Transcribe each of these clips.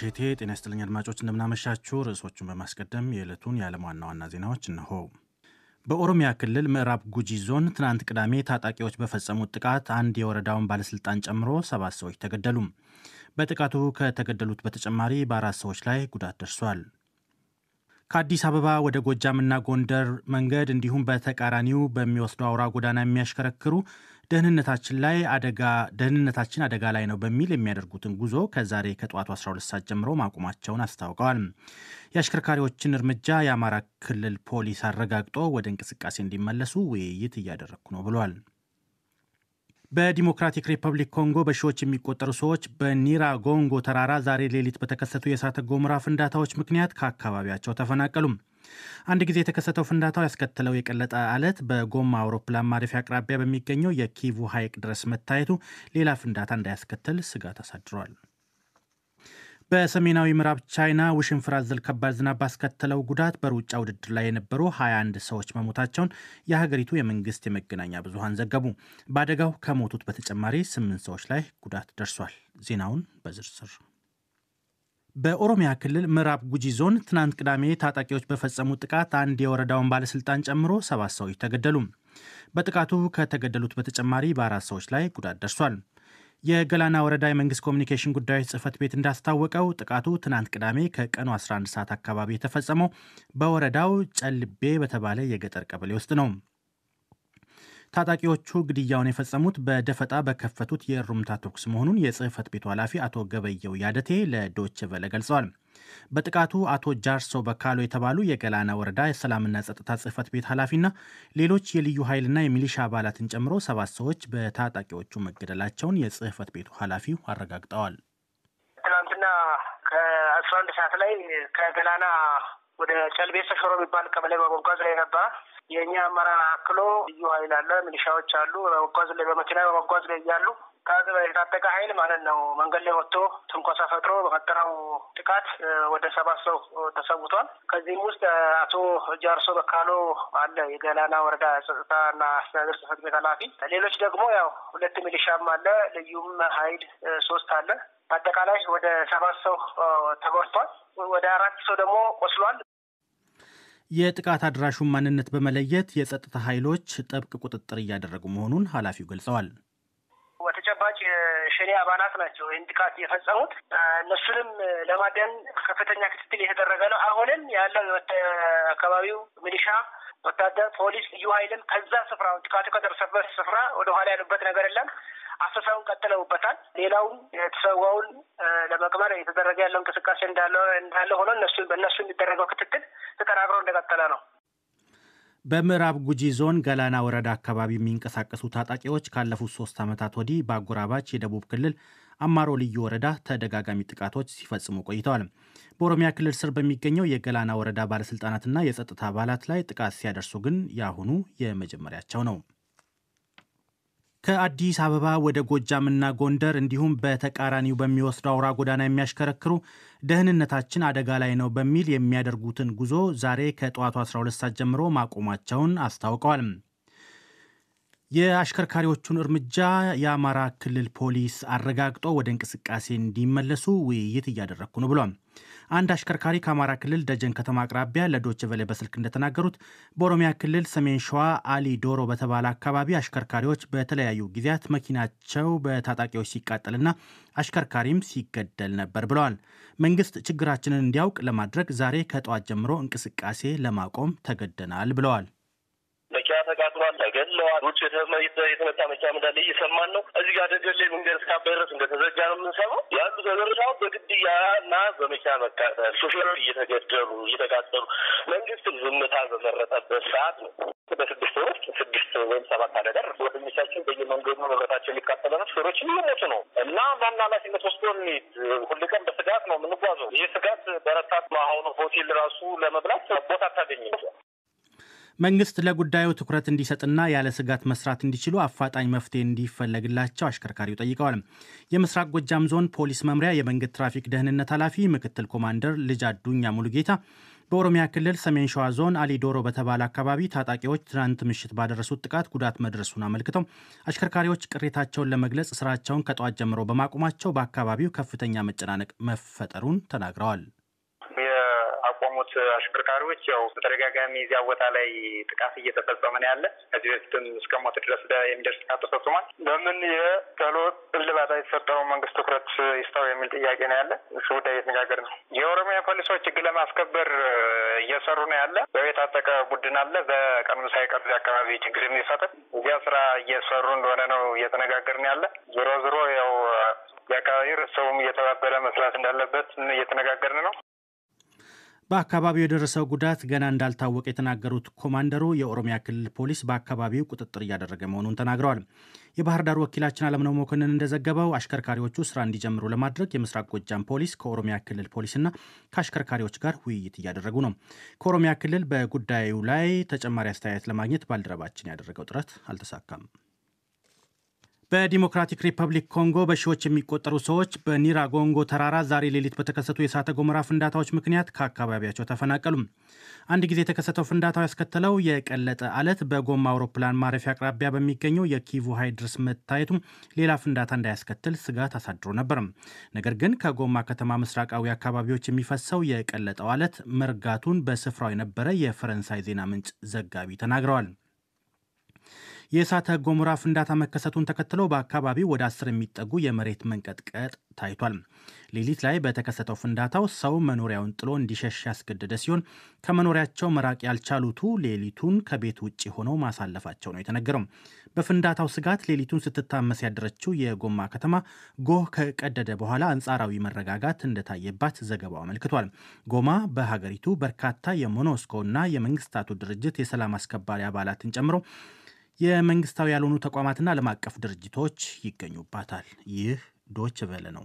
እቴ ጤና ይስጥልኝ አድማጮች፣ እንደምናመሻችሁ። ርዕሶቹን በማስቀደም የዕለቱን የዓለም ዋና ዋና ዜናዎች እነሆ። በኦሮሚያ ክልል ምዕራብ ጉጂ ዞን ትናንት ቅዳሜ ታጣቂዎች በፈጸሙት ጥቃት አንድ የወረዳውን ባለሥልጣን ጨምሮ ሰባት ሰዎች ተገደሉ። በጥቃቱ ከተገደሉት በተጨማሪ በአራት ሰዎች ላይ ጉዳት ደርሷል። ከአዲስ አበባ ወደ ጎጃምና ጎንደር መንገድ እንዲሁም በተቃራኒው በሚወስደው አውራ ጎዳና የሚያሽከረክሩ ደህንነታችን ላይ አደጋ ደህንነታችን አደጋ ላይ ነው በሚል የሚያደርጉትን ጉዞ ከዛሬ ከጠዋቱ 12 ሰዓት ጀምሮ ማቆማቸውን አስታውቀዋል። የአሽከርካሪዎችን እርምጃ የአማራ ክልል ፖሊስ አረጋግጦ ወደ እንቅስቃሴ እንዲመለሱ ውይይት እያደረግኩ ነው ብሏል። በዲሞክራቲክ ሪፐብሊክ ኮንጎ በሺዎች የሚቆጠሩ ሰዎች በኒራ ጎንጎ ተራራ ዛሬ ሌሊት በተከሰቱ የእሳተ ገሞራ ፍንዳታዎች ምክንያት ከአካባቢያቸው ተፈናቀሉ። አንድ ጊዜ የተከሰተው ፍንዳታው ያስከተለው የቀለጠ አለት በጎማ አውሮፕላን ማረፊያ አቅራቢያ በሚገኘው የኪቩ ሐይቅ ድረስ መታየቱ ሌላ ፍንዳታ እንዳያስከትል ስጋት አሳድሯል። በሰሜናዊ ምዕራብ ቻይና ውሽንፍር አዘል ከባድ ዝናብ ባስከተለው ጉዳት በሩጫ ውድድር ላይ የነበሩ 21 ሰዎች መሞታቸውን የሀገሪቱ የመንግስት የመገናኛ ብዙሃን ዘገቡ። በአደጋው ከሞቱት በተጨማሪ ስምንት ሰዎች ላይ ጉዳት ደርሷል። ዜናውን በዝርዝር በኦሮሚያ ክልል ምዕራብ ጉጂ ዞን ትናንት ቅዳሜ ታጣቂዎች በፈጸሙት ጥቃት አንድ የወረዳውን ባለሥልጣን ጨምሮ ሰባት ሰዎች ተገደሉ። በጥቃቱ ከተገደሉት በተጨማሪ በአራት ሰዎች ላይ ጉዳት ደርሷል። የገላና ወረዳ የመንግስት ኮሚኒኬሽን ጉዳዮች ጽህፈት ቤት እንዳስታወቀው ጥቃቱ ትናንት ቅዳሜ ከቀኑ 11 ሰዓት አካባቢ የተፈጸመው በወረዳው ጨልቤ በተባለ የገጠር ቀበሌ ውስጥ ነው። ታጣቂዎቹ ግድያውን የፈጸሙት በደፈጣ በከፈቱት የእሩምታ ተኩስ መሆኑን የጽህፈት ቤቱ ኃላፊ አቶ ገበየው ያደቴ ለዶች ቨለ ገልጸዋል። በጥቃቱ አቶ ጃርሶ በካሎ የተባሉ የገላና ወረዳ የሰላምና ጸጥታ ጽህፈት ቤት ኃላፊና ሌሎች የልዩ ኃይልና የሚሊሻ አባላትን ጨምሮ ሰባት ሰዎች በታጣቂዎቹ መገደላቸውን የጽህፈት ቤቱ ኃላፊው አረጋግጠዋል። ትናንትና ከአስራ አንድ ሰዓት ላይ ከገላና ወደ ጨልቤ ሰሾሮ የሚባል ቀበሌ በመጓዝ ላይ ነበረ። የእኛ አመራር አክሎ ልዩ ኃይል አለ፣ ሚሊሻዎች አሉ። በመጓዝ ላይ በመኪና በመጓዝ ላይ እያሉ የታጠቀ ኃይል ማለት ነው መንገድ ላይ ወጥቶ ትንኮሳ ፈጥሮ በፈጠረው ጥቃት ወደ ሰባት ሰው ተሰውቷል። ከዚህም ውስጥ አቶ ጃርሶ በካሎ አለ የገላና ወረዳ ጸጥታና አስተዳደር ጽሕፈት ቤት ኃላፊ። ሌሎች ደግሞ ያው ሁለት ሚሊሻም አለ፣ ልዩም ኃይል ሶስት አለ። በአጠቃላይ ወደ ሰባት ሰው ተጎድቷል። ወደ አራት ሰው ደግሞ ቆስሏል። የጥቃት አድራሹን ማንነት በመለየት የጸጥታ ኃይሎች ጥብቅ ቁጥጥር እያደረጉ መሆኑን ኃላፊው ገልጸዋል። በተጨባጭ የሸኔ አባላት ናቸው ይህን ጥቃት የፈጸሙት። እነሱንም ለማደን ከፍተኛ ክትትል የተደረገ ነው። አሁንም ያለው አካባቢው ሚሊሻ፣ ወታደር፣ ፖሊስ፣ ልዩ ኃይልም ከዛ ስፍራ ጥቃቱ ከደረሰበት ስፍራ ወደ ኋላ ያሉበት ነገር የለም። አሰሳውን ቀጥለውበታል። ሌላውም የተሰዋውን ለመቅበር የተደረገ ያለው እንቅስቃሴ እንዳለ እንዳለ ሆኖ እነሱ በእነሱ የሚደረገው ክትትል ተጠናክሮ እንደቀጠለ ነው። በምዕራብ ጉጂ ዞን ገላና ወረዳ አካባቢ የሚንቀሳቀሱ ታጣቂዎች ካለፉት ሶስት ዓመታት ወዲህ በአጎራባች የደቡብ ክልል አማሮ ልዩ ወረዳ ተደጋጋሚ ጥቃቶች ሲፈጽሙ ቆይተዋል። በኦሮሚያ ክልል ስር በሚገኘው የገላና ወረዳ ባለሥልጣናትና የጸጥታ አባላት ላይ ጥቃት ሲያደርሱ ግን የአሁኑ የመጀመሪያቸው ነው። ከአዲስ አበባ ወደ ጎጃምና ጎንደር እንዲሁም በተቃራኒው በሚወስደው አውራ ጎዳና የሚያሽከረክሩ ደህንነታችን አደጋ ላይ ነው በሚል የሚያደርጉትን ጉዞ ዛሬ ከጠዋቱ 12 ሰዓት ጀምሮ ማቆማቸውን አስታውቀዋል። የአሽከርካሪዎቹን እርምጃ የአማራ ክልል ፖሊስ አረጋግጦ ወደ እንቅስቃሴ እንዲመለሱ ውይይት እያደረግኩ ነው ብሏል። አንድ አሽከርካሪ ከአማራ ክልል ደጀን ከተማ አቅራቢያ ለዶች ቨሌ በስልክ እንደተናገሩት በኦሮሚያ ክልል ሰሜን ሸዋ አሊ ዶሮ በተባለ አካባቢ አሽከርካሪዎች በተለያዩ ጊዜያት መኪናቸው በታጣቂዎች ሲቃጠልና አሽከርካሪም ሲገደል ነበር ብለዋል። መንግስት ችግራችንን እንዲያውቅ ለማድረግ ዛሬ ከጠዋት ጀምሮ እንቅስቃሴ ለማቆም ተገደናል ብለዋል። መኪና ተቃጥሏል፣ ተገድለዋል። ውጭ የተመታ መኪና እንዳለ እየሰማን ነው። እዚህ ጋር ደገሌ መንገድ እስካባይ ድረስ እንደተዘጋ ነው የምንሰማው። ያሉ ተደረሻው በግድያ እና በመኪና መቃጠል፣ ሾፌሮች እየተገደሉ እየተቃጠሉ፣ መንግስትም ዝምታ በመረጠበት ሰዓት ነው በስድስት ወር ውስጥ ስድስት ወይም ሰባት አደጋ ወደሚቻችን በየመንገዱ ንብረታቸው የሚቃጠለ ነው። ሾፌሮች እየሞቱ ነው እና ማን ኃላፊነት ወስዶ እንሂድ? ሁል ቀን በስጋት ነው የምንጓዘው። ይህ ስጋት በረታት ነው። አሁኑ ሆቴል ራሱ ለመብላት ቦታ አታገኝም። መንግስት ለጉዳዩ ትኩረት እንዲሰጥና ያለ ስጋት መስራት እንዲችሉ አፋጣኝ መፍትሄ እንዲፈለግላቸው አሽከርካሪው ጠይቀዋል። የምስራቅ ጎጃም ዞን ፖሊስ መምሪያ የመንገድ ትራፊክ ደህንነት ኃላፊ ምክትል ኮማንደር ልጅ አዱኛ ሙሉጌታ በኦሮሚያ ክልል ሰሜን ሸዋ ዞን አሊዶሮ በተባለ አካባቢ ታጣቂዎች ትናንት ምሽት ባደረሱት ጥቃት ጉዳት መድረሱን አመልክተው አሽከርካሪዎች ቅሬታቸውን ለመግለጽ ስራቸውን ከጠዋት ጀምሮ በማቆማቸው በአካባቢው ከፍተኛ መጨናነቅ መፈጠሩን ተናግረዋል። ያቆሙት አሽከርካሪዎች ያው በተደጋጋሚ እዚያ ቦታ ላይ ጥቃት እየተፈጸመ ነው ያለ። ከዚህ በፊትም እስከ ሞት ድረስ የሚደርስ ጥቃት ተፈጽሟል። በምን የቶሎ እልባት የተሰጠው መንግስት ትኩረት ይስጠው የሚል ጥያቄ ነው ያለ። እሱ ጉዳይ እየተነጋገር ነው። የኦሮሚያ ፖሊሶች ህግ ለማስከበር እየሰሩ ነው ያለ። ያው የታጠቀ ቡድን አለ። በቀኑ ሳይቀር እዚያ አካባቢ ችግር የሚፈጥር እዚያ ስራ እየሰሩ እንደሆነ ነው እየተነጋገርን ያለ። ዞሮ ዞሮ ያው የአካባቢ ሰውም እየተባበረ መስራት እንዳለበት እየተነጋገርን ነው። በአካባቢው የደረሰው ጉዳት ገና እንዳልታወቀ የተናገሩት ኮማንደሩ የኦሮሚያ ክልል ፖሊስ በአካባቢው ቁጥጥር እያደረገ መሆኑን ተናግረዋል። የባህር ዳር ወኪላችን አለምነው መኮንን እንደዘገበው አሽከርካሪዎቹ ስራ እንዲጀምሩ ለማድረግ የምስራቅ ጎጃም ፖሊስ ከኦሮሚያ ክልል ፖሊስና ከአሽከርካሪዎች ጋር ውይይት እያደረጉ ነው። ከኦሮሚያ ክልል በጉዳዩ ላይ ተጨማሪ አስተያየት ለማግኘት ባልደረባችን ያደረገው ጥረት አልተሳካም። በዲሞክራቲክ ሪፐብሊክ ኮንጎ በሺዎች የሚቆጠሩ ሰዎች በኒራጎንጎ ተራራ ዛሬ ሌሊት በተከሰቱ የእሳተ ገሞራ ፍንዳታዎች ምክንያት ከአካባቢያቸው ተፈናቀሉ። አንድ ጊዜ የተከሰተው ፍንዳታው ያስከተለው የቀለጠ አለት በጎማ አውሮፕላን ማረፊያ አቅራቢያ በሚገኘው የኪቩ ሐይቅ ድረስ መታየቱ ሌላ ፍንዳታ እንዳያስከትል ስጋት አሳድሮ ነበር። ነገር ግን ከጎማ ከተማ ምስራቃዊ አካባቢዎች የሚፈሰው የቀለጠው አለት መርጋቱን በስፍራው የነበረ የፈረንሳይ ዜና ምንጭ ዘጋቢ ተናግረዋል። የእሳተ ገሞራ ፍንዳታ መከሰቱን ተከትሎ በአካባቢው ወደ አስር የሚጠጉ የመሬት መንቀጥቀጥ ታይቷል። ሌሊት ላይ በተከሰተው ፍንዳታው ሰው መኖሪያውን ጥሎ እንዲሸሽ ያስገደደ ሲሆን ከመኖሪያቸው መራቅ ያልቻሉቱ ሌሊቱን ከቤት ውጭ ሆነው ማሳለፋቸው ነው የተነገረው። በፍንዳታው ስጋት ሌሊቱን ስትታመስ ያደረችው የጎማ ከተማ ጎህ ከቀደደ በኋላ አንጻራዊ መረጋጋት እንደታየባት ዘገባው አመልክቷል። ጎማ በሀገሪቱ በርካታ የሞኖስኮና የመንግስታቱ ድርጅት የሰላም አስከባሪ አባላትን ጨምሮ የመንግስታዊ ያልሆኑ ተቋማትና ዓለም አቀፍ ድርጅቶች ይገኙባታል። ይህ ዶች ቨለ ነው።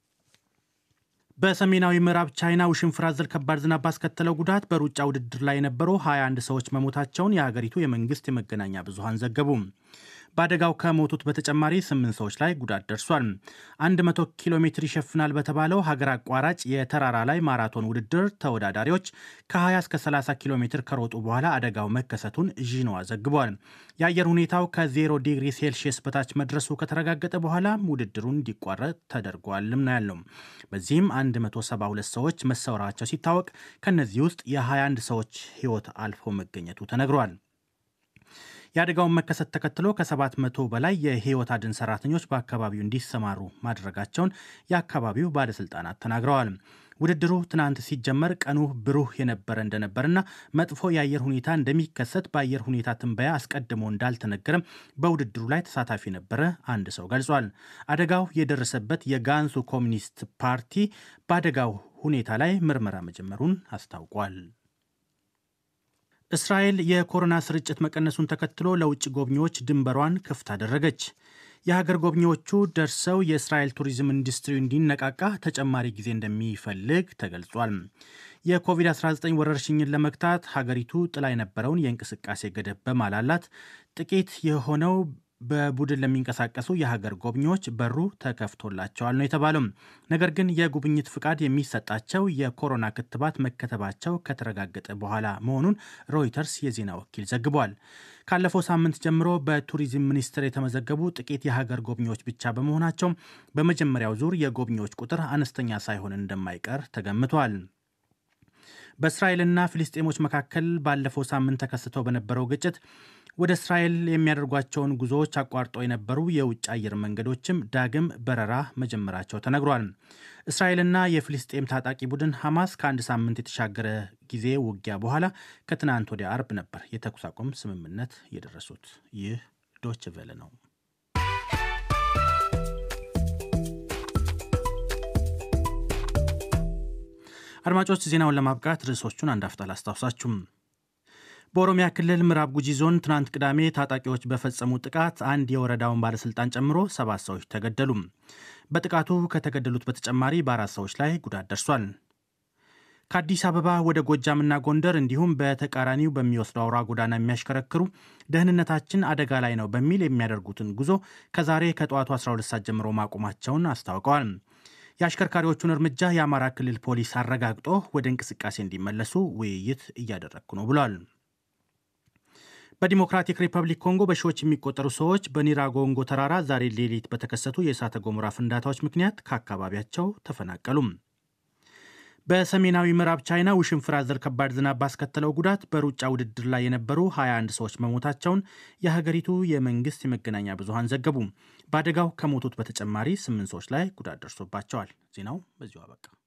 በሰሜናዊ ምዕራብ ቻይና ውሽንፍር አዘል ከባድ ዝናብ ባስከተለው ጉዳት በሩጫ ውድድር ላይ የነበሩ 21 ሰዎች መሞታቸውን የሀገሪቱ የመንግስት የመገናኛ ብዙሃን ዘገቡ። በአደጋው ከሞቱት በተጨማሪ ስምንት ሰዎች ላይ ጉዳት ደርሷል። 100 ኪሎ ሜትር ይሸፍናል በተባለው ሀገር አቋራጭ የተራራ ላይ ማራቶን ውድድር ተወዳዳሪዎች ከ20 እስከ 30 ኪሎ ሜትር ከሮጡ በኋላ አደጋው መከሰቱን ዢንዋ ዘግቧል። የአየር ሁኔታው ከ0 ዲግሪ ሴልሺየስ በታች መድረሱ ከተረጋገጠ በኋላ ውድድሩን እንዲቋረጥ ተደርጓልም ነው ያለው። በዚህም 172 ሰዎች መሰወራቸው ሲታወቅ ከእነዚህ ውስጥ የ21 ሰዎች ሕይወት አልፎ መገኘቱ ተነግሯል። የአደጋውን መከሰት ተከትሎ ከ700 በላይ የህይወት አድን ሰራተኞች በአካባቢው እንዲሰማሩ ማድረጋቸውን የአካባቢው ባለስልጣናት ተናግረዋል። ውድድሩ ትናንት ሲጀመር ቀኑ ብሩህ የነበረ እንደነበርና መጥፎ የአየር ሁኔታ እንደሚከሰት በአየር ሁኔታ ትንበያ አስቀድሞ እንዳልተነገረም በውድድሩ ላይ ተሳታፊ የነበረ አንድ ሰው ገልጿል። አደጋው የደረሰበት የጋንሱ ኮሚኒስት ፓርቲ በአደጋው ሁኔታ ላይ ምርመራ መጀመሩን አስታውቋል። እስራኤል የኮሮና ስርጭት መቀነሱን ተከትሎ ለውጭ ጎብኚዎች ድንበሯን ክፍት አደረገች። የሀገር ጎብኚዎቹ ደርሰው የእስራኤል ቱሪዝም ኢንዱስትሪ እንዲነቃቃ ተጨማሪ ጊዜ እንደሚፈልግ ተገልጿል። የኮቪድ-19 ወረርሽኝን ለመግታት ሀገሪቱ ጥላ የነበረውን የእንቅስቃሴ ገደብ በማላላት ጥቂት የሆነው በቡድን ለሚንቀሳቀሱ የሀገር ጎብኚዎች በሩ ተከፍቶላቸዋል ነው የተባለው። ነገር ግን የጉብኝት ፍቃድ የሚሰጣቸው የኮሮና ክትባት መከተባቸው ከተረጋገጠ በኋላ መሆኑን ሮይተርስ የዜና ወኪል ዘግቧል። ካለፈው ሳምንት ጀምሮ በቱሪዝም ሚኒስቴር የተመዘገቡ ጥቂት የሀገር ጎብኚዎች ብቻ በመሆናቸው በመጀመሪያው ዙር የጎብኚዎች ቁጥር አነስተኛ ሳይሆን እንደማይቀር ተገምቷል። በእስራኤልና ፊልስጤሞች መካከል ባለፈው ሳምንት ተከስተው በነበረው ግጭት ወደ እስራኤል የሚያደርጓቸውን ጉዞዎች አቋርጠው የነበሩ የውጭ አየር መንገዶችም ዳግም በረራ መጀመራቸው ተነግሯል። እስራኤልና የፊልስጤም ታጣቂ ቡድን ሐማስ ከአንድ ሳምንት የተሻገረ ጊዜ ውጊያ በኋላ ከትናንት ወዲያ አርብ ነበር የተኩስ አቁም ስምምነት የደረሱት። ይህ ዶች ቬለ ነው። አድማጮች ዜናውን ለማብቃት ርዕሶቹን አንድ አፍታ ላስታውሳችሁም። በኦሮሚያ ክልል ምዕራብ ጉጂ ዞን ትናንት ቅዳሜ ታጣቂዎች በፈጸሙ ጥቃት አንድ የወረዳውን ባለሥልጣን ጨምሮ ሰባት ሰዎች ተገደሉ። በጥቃቱ ከተገደሉት በተጨማሪ በአራት ሰዎች ላይ ጉዳት ደርሷል። ከአዲስ አበባ ወደ ጎጃምና ጎንደር እንዲሁም በተቃራኒው በሚወስደው አውራ ጎዳና የሚያሽከረክሩ ደህንነታችን አደጋ ላይ ነው በሚል የሚያደርጉትን ጉዞ ከዛሬ ከጠዋቱ 12 ሰዓት ጀምሮ ማቆማቸውን አስታውቀዋል። የአሽከርካሪዎቹን እርምጃ የአማራ ክልል ፖሊስ አረጋግጦ ወደ እንቅስቃሴ እንዲመለሱ ውይይት እያደረግኩ ነው ብሏል። በዲሞክራቲክ ሪፐብሊክ ኮንጎ በሺዎች የሚቆጠሩ ሰዎች በኒራጎንጎ ተራራ ዛሬ ሌሊት በተከሰቱ የእሳተ ገሞራ ፍንዳታዎች ምክንያት ከአካባቢያቸው ተፈናቀሉም። በሰሜናዊ ምዕራብ ቻይና ውሽንፍር አዘል ከባድ ዝናብ ባስከተለው ጉዳት በሩጫ ውድድር ላይ የነበሩ 21 ሰዎች መሞታቸውን የሀገሪቱ የመንግስት የመገናኛ ብዙሃን ዘገቡ። በአደጋው ከሞቱት በተጨማሪ ስምንት ሰዎች ላይ ጉዳት ደርሶባቸዋል። ዜናው በዚሁ አበቃ።